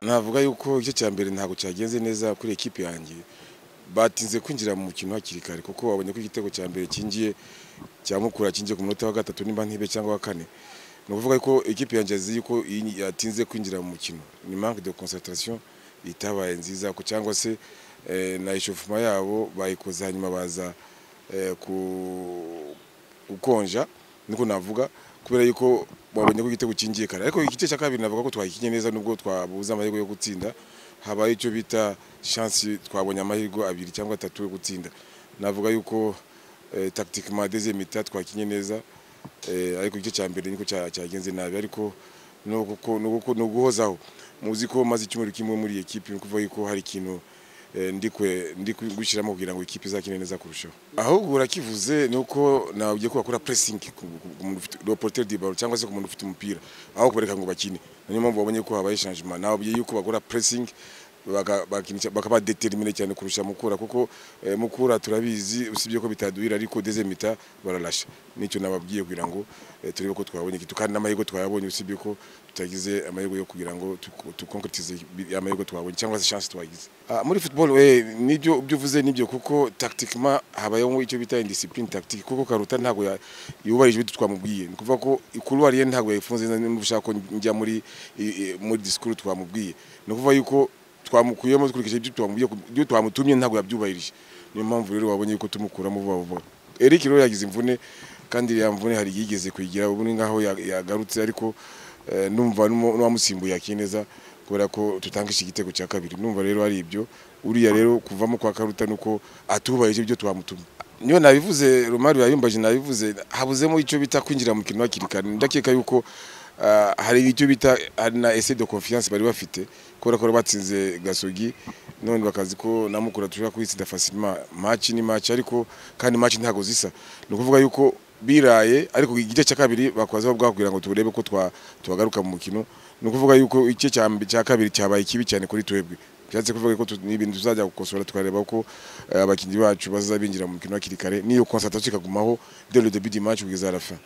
navuga yuko igice cya mbere ntabwo cyagenze neza kuri ekipi yanjye batinze kwinjira mu mukino hakiri kare kuko babonye ko igitego cya mbere kingiye cya mukura kingiye ku munota wa gatatu nimba ntibe cyangwa wa kane ni ukuvuga ko ikipe yanjye azi yuko iyi yatinze kwinjira mu mukino ni manque de concentration itabaye nziza ko cyangwa se eh, na eshofuma yabo bayikoze hanyuma baza eh, ku- gukonja niko navuga kubera yuko babonye ko igitego kingiye kare ariko igice cya kabiri navuga ko twakinnye neza nubwo twabuze amahirwe yo gutsinda habaye icyo bita chance twabonye amahirwe abiri cyangwa atatu yo gutsinda navuga yuko eh, tactiquement deuxième état twakinnye neza eh, ariko igice cya mbere niko cya- cyagenze nabi ariko ni uguko- ni uguko- ni uguhozaho muzi ko maze icyumweru kimwe muri iyi ekipi ni ukuvuga yuko hari ikintu eh, ndi kwe- ndi gushyiramo kugira ngo ikipe izakine neza kurushaho ahubwo urakivuze ni uko nawe ugiye kubakora presingi reporter di baro cyangwa se ku muntu ufite umupira aho kubereka ngo bakine niyo mpamvu babonye ko habaye changement nawe ugiye yuko bakora presingi bakaba determine cyane kurusha mukura kuko eh, mukura turabizi usibye ko bitaduhira ariko deze mita bararasha nicyo nababwiye kugira ngo eh, turebe ko twabonye ikitu kandi n'amahirwe twayabonye usibye ko tutagize amahirwe yo kugira ngo tuku- tuconcretize ya amahirwe twabonye cyangwa se chance twagize Ah, muri football eh, nibyo ibyo uvuze nibyo kuko tactiquement habayeho icyo bita indiscipline tactique kuko karuta ntabwo ya- yubahirije ibyo twamubwiye ni ukuvuga ko ikuruwari ye ntabwo yayifunze neza niba ushaka ko njya muri i- i- muri disikuru twamubwiye ni ukuvuga yuko twamukuyemo dukurikije ibyo twamubwiye ku- ibyo twamutumye ntabwo yabyubahirije niyo mpamvu rero wabonye yuko tumukuramo vuba vuba Eric rero yagize imvune kandi ya mvune hari yigeze kuyigira ubu ni nkaho ya- yagarutse ariko eh, numva n'umu- n'uwamusimbuye yakiye neza kubera ko tutangisha igitego cya kabiri numva rero ari ibyo uriya rero kuvamo kwa karuta nuko atubahirije ibyo twamutumye niyo nabivuze Romari yayumbaje nabivuze habuzemo icyo bita kwinjira mu kintu hakiri kare ndakeka yuko Ah, hari icyo bita hari na ese de confiance bari bafite kubera ko bari batsinze gasogi none bakazi ko namukura tushobora kuyitsinda facilement match ni match ariko kandi match ntago zisa ni ukuvuga yuko biraye ariko igice cya kabiri bakwaza babwakubwira ngo turebe ko twa twagaruka mu mukino ni ukuvuga yuko igice cya mbe- cya kabiri cyabaye kibi cyane kuri twebwe byatse kuvuga ko tu- ni ibintu tuzajya gukosora tukareba ko eh, abakinnyi bacu bazabinjira mu mukino hakiri kare niyo concentration ikagumaho dès le début du match kugeza à la fin